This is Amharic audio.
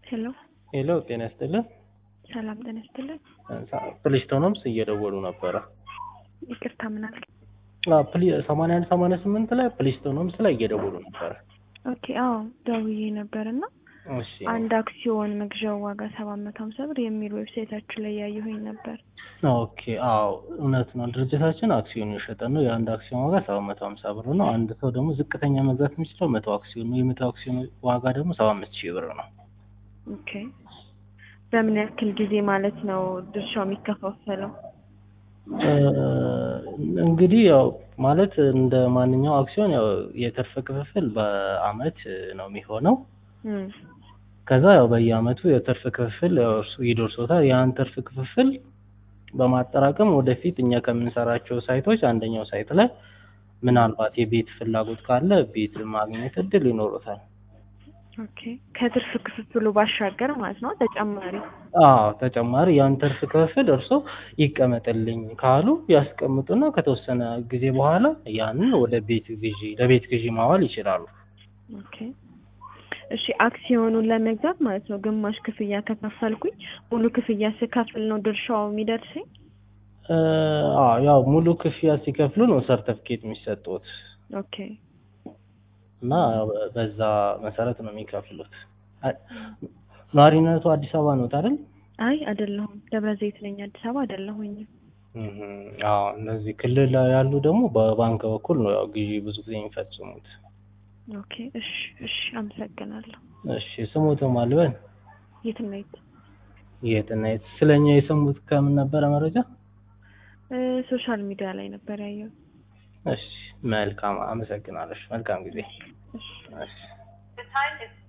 ሄሎ ሄሎ ጤና ይስጥልን። ሰላም ጤና ይስጥልን። ፕሊስቶኖምስ እየደወሉ ነበረ። ይቅርታ ምን አልክ? ሰማንያ አንድ ሰማንያ ስምንት ላይ ፕሊስቶኖምስ ላይ እየደወሉ ነበረ። ኦኬ አዎ ደውዬ ነበር እና እሺ አንድ አክሲዮን መግዣው ዋጋ ሰባት መቶ ሀምሳ ብር የሚል ዌብሳይታችሁ ላይ ያየሁኝ ነበር። ኦኬ አዎ እውነት ነው። ድርጅታችን አክሲዮን የሸጠ ነው። የአንድ አክሲዮን ዋጋ ሰባት መቶ ሀምሳ ብር ነው። አንድ ሰው ደግሞ ዝቅተኛ መግዛት የሚችለው መቶ አክሲዮን ነው። የመቶ አክሲዮን ዋጋ ደግሞ ሰባ አምስት ሺህ ብር ነው። ኦኬ በምን ያክል ጊዜ ማለት ነው ድርሻው የሚከፋፈለው? እ እንግዲህ ያው ማለት እንደ ማንኛው አክሲዮን ያው የትርፍ ክፍፍል በአመት ነው የሚሆነው። እም፣ ከዛ ያው በየአመቱ የትርፍ ክፍፍል ያው እርሱ ይደርሶታል። ያን ትርፍ ክፍፍል በማጠራቀም ወደፊት እኛ ከምንሰራቸው ሳይቶች አንደኛው ሳይት ላይ ምናልባት የቤት ፍላጎት ካለ ቤት ማግኘት እድል ይኖሩታል። ኦኬ ከትርፍ ክፍፍሉ ባሻገር ማለት ነው ተጨማሪ አዎ ተጨማሪ ያን ትርፍ ክፍል እርሶ ይቀመጥልኝ ካሉ ያስቀምጡና ከተወሰነ ጊዜ በኋላ ያንን ወደ ቤት ግዢ ለቤት ግዢ ማዋል ይችላሉ። ኦኬ እሺ አክሲዮኑን ለመግዛት ማለት ነው ግማሽ ክፍያ ከከፈልኩኝ ሙሉ ክፍያ ስከፍል ነው ድርሻው የሚደርሰኝ? እ አዎ ያው ሙሉ ክፍያ ሲከፍሉ ነው ሰርተፍኬት የሚሰጡት ኦኬ እና በዛ መሰረት ነው የሚከፍሉት። አ- ነዋሪነቱ አዲስ አበባ ነው አይደል? አይ አይደለሁም ደብረ ዘይት ነኝ አዲስ አበባ አይደለሁኝም። እህ አዎ እነዚህ ክልል ላይ ያሉ ደግሞ በባንክ በኩል ነው ያው ግዢ ብዙ ጊዜ የሚፈጽሙት። ኦኬ እሺ እሺ አመሰግናለሁ። እሺ ስሞቶ ማልበን የት ነው የት? የትና የት ስለኛ የሰሙት ከምን ነበረ መረጃ? እ ሶሻል ሚዲያ ላይ ነበር ያየሁት። እሺ መልካም አመሰግናለሽ። መልካም ጊዜ። እሺ እሺ